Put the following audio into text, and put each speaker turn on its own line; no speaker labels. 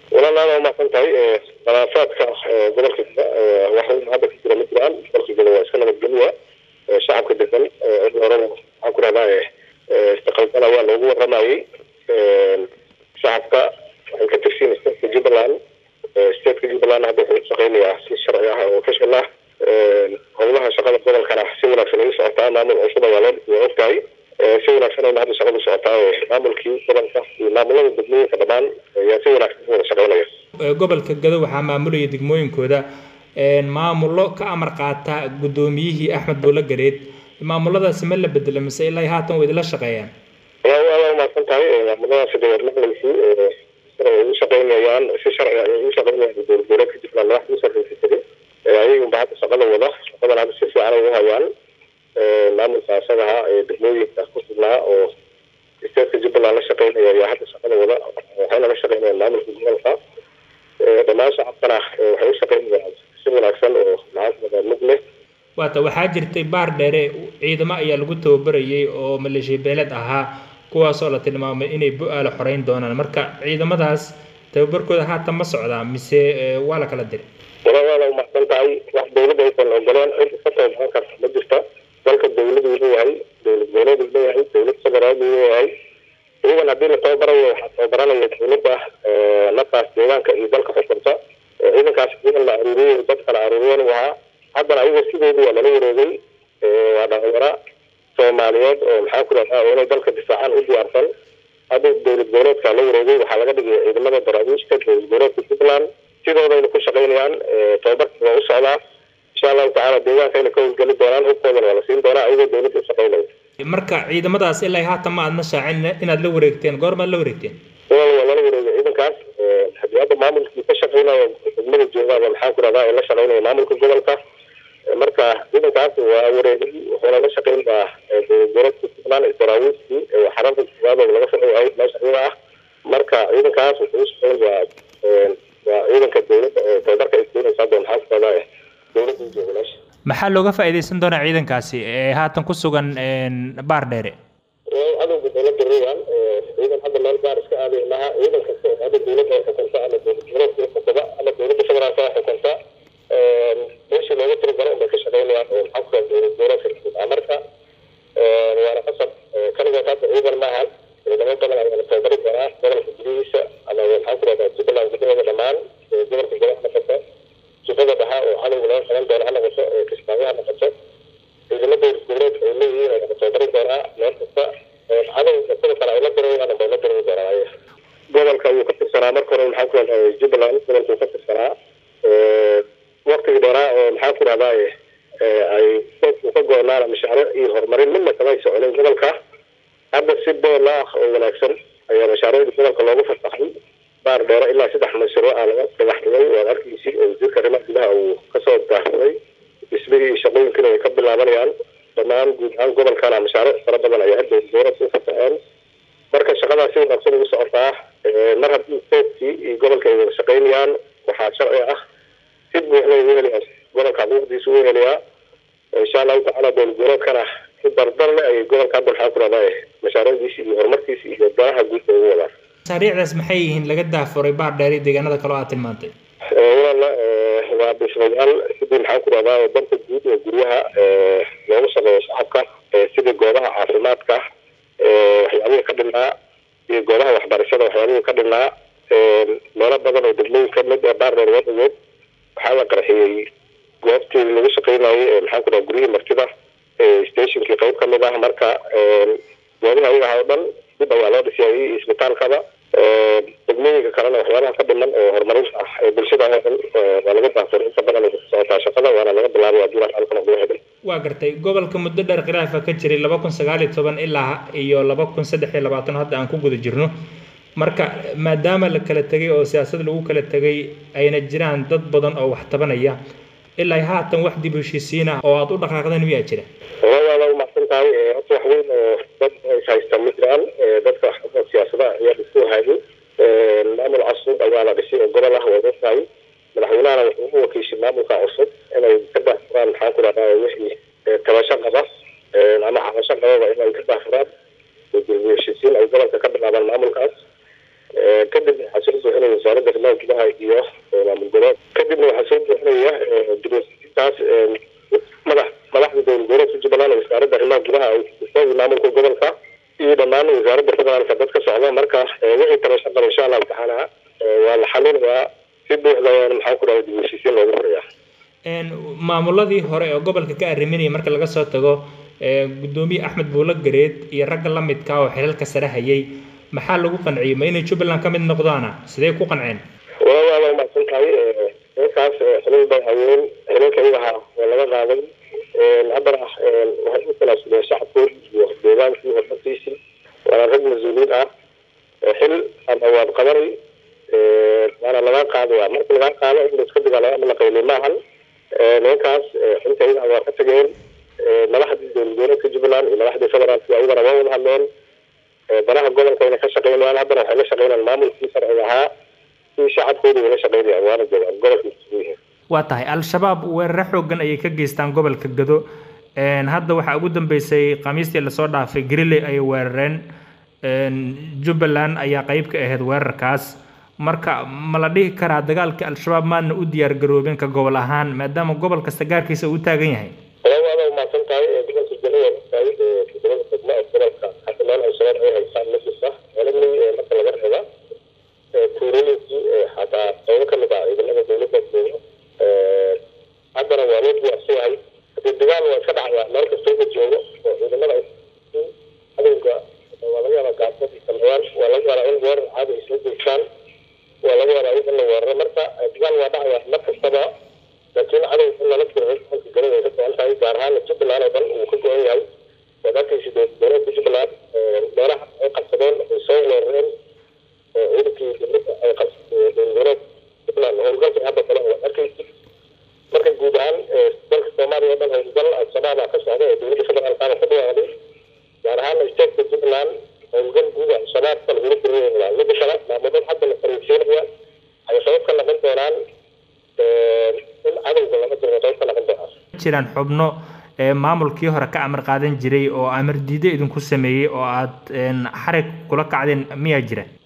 walaal aada umahadsan tahay khilaafaadka gobolka geda wax weyn hadda ka jira ma jiraan gobolka geda waa iska nabadgelya shacabka degan cid horeba waxaan ku rahdaa istiqalbala waa loogu waramayey shacabka waxay ka tirsiin stateka jubbaland stateka jubbaland hadda wuxuu shaqeynayaa si sharci ah oo official ah howlaha shaqada gobolkana si wanaagsan ay socotaa maamul cusub ayaa loo waa ogtahay si wanaagsan ayna hadda shaqadu socotaa maamulkii gobolka iyo maamulada degmooyinka dhammaan ayaa si wanaagsan u wada shaqeynaya
gobolka gado waxaa maamulaya degmooyinkooda maamullo ka amar qaata guddoomiyihii axmed buulo gareed maamuladaasi ma la bedelo mise ilaa haatan way idila shaqeeyaan
waa aada umahadsan tahay maamuladaasi dee warmaqlaysi ay u shaqeynayaan si sharci ay u shaqeynayaan dowlad goboleedka jubbaland wax u sarreysa tiri ayagunba hadda shaqada wada shaqadan hadda si fiican ay u hayaan maamulka asagaha ee degmooyinka ku sugnaa oo stateka jubbaland la shaqeynaya ayaa hadda shaqada wada waxayna la shaqeynayaan maamulka gobolka dhammaan shacabkana waxay u shaqeynayaan si wanaagsan oo maxaa mid leh
waata waxaa jirtay baar dheere ciidamo ayaa lagu tababarayay oo maleeshiya beeleed ahaa kuwaasoo la tilmaamay inay bu-aala xoreyn doonaan marka ciidamadaas tababarkooda haatan ma socdaa mise waa la kala diray
wala waala umahsan tahay wax dawladda aysan ogoleen cid iska tababaran karta ma jirta dalka dawladuu leeyahay dowlad goboleeduu leeyahay dowlad federaaluu leeyahay iyagan haddii la tababarayo waxaa tababaranaya dowladda naftaas deegaanka iyo dalka xukunta ciidankaas ciidan la aruuriyey dad kala aruuriyan u ahaa haddana ayaga sideedu waa lala wareegay waa dhalinyaro soomaaliyeed oo maxaa ku rahdaa inay dalka difaacaan u diyaarsan hadda dowlad goboleedka la wareegay waxaa laga dhigay ciidamada daraawiishka dowlad goboleedka puntland sidoodayna ku shaqeynayaan tababarka waa u socdaa insha allahu tacaala deegaankayna ka howlgeli doonaan hubkoodana waa la siin doonaa ayagoo dowladda u shaqeynaya
marka ciidamadaas ilaa haatan ma aadna shaacin inaad la wareegteen goormaad la wareegteen
waa lala wareegay ciidankaas haddii hadda maamulkii ka shaqeynayo degmada joogaaba maxaa ku rahdaa la shaqeynaya maamulka gobolka marka ciidankaas waa wareegay wuxuuna la shaqeynayaa dowlad goboleedka puntland daraawiiskii xarada koowaad laga soo ahayd meesha iyada ah marka ciidankaas wuxuu u shaqeynayaa waa ciidanka dowladda oo tababarka ay keenaysa hadda maxaa ku rahdaa dowladda jooga meesha
maxaa looga faa'iidaysan doonaa ciidankaasi ee haatan ku sugan baar dheere
cadowga dowladda reegan ciidan hadda meel gaar iska aaday maha ciidan kasta oo hadda dowladda ay xukunta ama dowlad goboleedka xukunta ama dowladda federaalka ay xukunta meeshii looga tiragalo unbay ka shaqeynayaan oo maxaa ku raha dowlad goboleedka xukunta marka waana qasab kaligood hadda ciidan maahan ciidamo badan ayaa la tababari doonaa gobolka gudihiisa ama maxaa ku rahdaa jubbaland gudaheeda dhammaan gobolka gobolka noqoto jubada dhaxa oo cadowga laga qaban doono ha noqoto kismaayo ha noqoto ciidamo dowlad goboleedka ay leeyihiin oo laga tababari doonaa meel kasta cadowga sida kale ay la dirayaan bay la dirari doonaa gobolka ayuu ka tirsanaa marka hore maxaa ku rahdaa jubbaland gobolkuu ka tirsanaa waktigii dheeraa oo maxaa ku rahdaa ay soodku ka go-naana mashaariic iyo horumarin midna kama ay soconin gobolka hadda si bool ah oo wanaagsan ayaa mashaariicda gobolka loogu fasaxay baar dheere ilaa saddex mashruuc aa laga dhagax dhigay waad arkaysi oo wasiirka arrimaha gudaha uu kasoo daahsaday dhismihii iyo shaqooyinkiina way ka bilaabanayaan dhammaan guud ahaan gobolkana mashaariic fara badan ayaa hadda dowlad u fasaxeen marka shaqadaas si wanaagsan ugu socotaa mar haddii soodkii iyo gobolka ay wada shaqeynayaan waxaa sharci ah si buuxda u helayaa gobolka xuquuqdiisa u helayaa insha allahu tacaala dowlad goboleedkana si dardar leh ayay gobolka hadda maxaa ku rahdaa mashaariicdiisa iyo horumarkiisa iyo danaha guud bay ugu wadaan
mashaariicdaas maxay yihiin laga daafuray baar dheeri deegaanada kale oo aad tilmaantay
walaala waa dhismayaal sidii maxaa ku rahdaa danta guud ee guryaha loogu shaqeeyo shacabka sidii goobaha caafimaadka waxyaabihii ka dhimnaa iyo goobaha waxbarashada waxyaabihii ka dhimnaa meelo badan oo degmooyin kamid ee baar dheer wadagood waxaa la qarxiyey goobtii lagu shaqeynayay maxaa ku rahaa guryihii martida stationkii qayb kamid ah marka goobaha ayaga oo dhan dib ayaa loo dhisiyay isbitaalkaba degmooyinka kalena waxyaabaha ka dhiman oo horumarinta ah ee bulshada oo dhan waa laga daafuray inta badan ku socotaa shaqada waana laga bilaabay haddii wax halkan ugu hedhay
waa gartay gobolka muddo dheer khilaafa ka jiray laba kun sagaal iyo toban ilaa iyo laba kun saddex iyo labaatan hadda aan ku guda jirno marka maadaama la kala tegay oo siyaasad lagu kala tegay ayna jiraan dad badan oo wax tabanaya ilaa haatan wax dib heshiisiin ah oo aad u dhaqaaqdeen miyaa jira
waala umahsan tahay horta wax weyn oo dad is haysta ma jiraan dadka siyaasadaha ayaa isku hayay maamul cusub ayaa la dhisay oo gobol ah waad ogtahay madaxweynahana wuxuu u wakiishay maamulka cusub inay ka daahfuraan maxaa ku rahdaa wixii tabasho qaba ama cabasho qababa inay ka daahfuraan dib heshiisiin ay gobolka ka bilaabaan maamulkaas kadib waxaa soo buuxinay wasaaradda arrimaha noocana waa la xalinayaa si buuxda maxaan ku dhahay dib u heshiisiin loogu furayaa
maamuladii hore ee gobolka ka arriminaya marka laga soo tago gudoomiye axmed buulo gareed iyo ragga la midka oo xilalka sare hayay maxaa lagu qanciyey ma inay jubbaland ka mid noqdaana sidee ku qanceen
waa waa waa mahadsan tahay ninkaas xilal bay hayeen xilalka iyaha waa laga qaaday haddana waxay u talaasudeen shacabkoodii iyo deegaankii hormartiisii waana rag mas-uuliyiin ah xil ama waad qabanay waana laga qaadaya marka laga qaado in laiska digaalo ama la qaylay maahan nimankaas xilka iyaha waa ka tageen madaxdii dowladgoboleedka jubbaland iyo madaxdii federaalk ayagana waa wada hadleen danaha gobolkayna ka shaqeynayaan haddana waxay la shaqeynayaan maamulkii sharciga ahaa si shacabkooda wala shaqeynayaan waana joogaan gobolka isugu yihiin
waa tahay al-shabaab weeraro xoogan ayay ka geystaan gobolka gado hadda waxaa ugu dambeysay khamiistii lasoo dhaafay griley ayay weerareen jubbaland ayaa qeyb ka ahayd weerarkaas marka ma la dhihi karaa dagaalka al-shabaab maadna u diyaar garoobin ka gobol ahaan maadaama gobol kasta gaarkiisa uu taagan yahay
waada umahadsan tahay gobolka jannada tahay todobada degmo ee gobolka hadda meel al-shabaab ay haysaan nafisa meelani marka laga reeba tuulooyinkii xataa qeybo kamid ah ciidamada dowladda jooga haddana waa loo diyaarsan yahay hadii dagaal waa iska dhacaya meel kasta uga joogo oo ciidamada cadowga waa laga yaabaa gaasad sameeyaan waa laga yaabaa in weerar caadi ay isla jeestaan waa laga yaabaa in la weeraro marka dagaal waa dhacaya mar kastaba laakiin cadow in lala jiro halka galada ay ka go-an tahay gaar ahaan jubbaland oo dhan uu ka go-an yahay waad arkaysa dowladda jubbaland meelaha ay qabsadeen ay soo weerareen ciidankii dowladda ay qabsadeen jubbaland howlgalka hadda kale waad arkaysa marka guud ahaan dalka soomaaliya oo dhan howlgal al-shabaab aa ka socda ee dowladda federaalkaana ku dhawaaqday gaar ahaan stateka jubbaland howlgal guud al-shabaabka lagula dirirayaa mida kale maamulad hadda la fariisiinaya ay qayb ka noqon doonaan in cadowga laga diro qayb ka noqon doonaan
jiraan xubno maamulkii hore ka amar qaadan jiray oo amar diido idinku sameeyey oo aad xarig kula kacdeen miyaa jira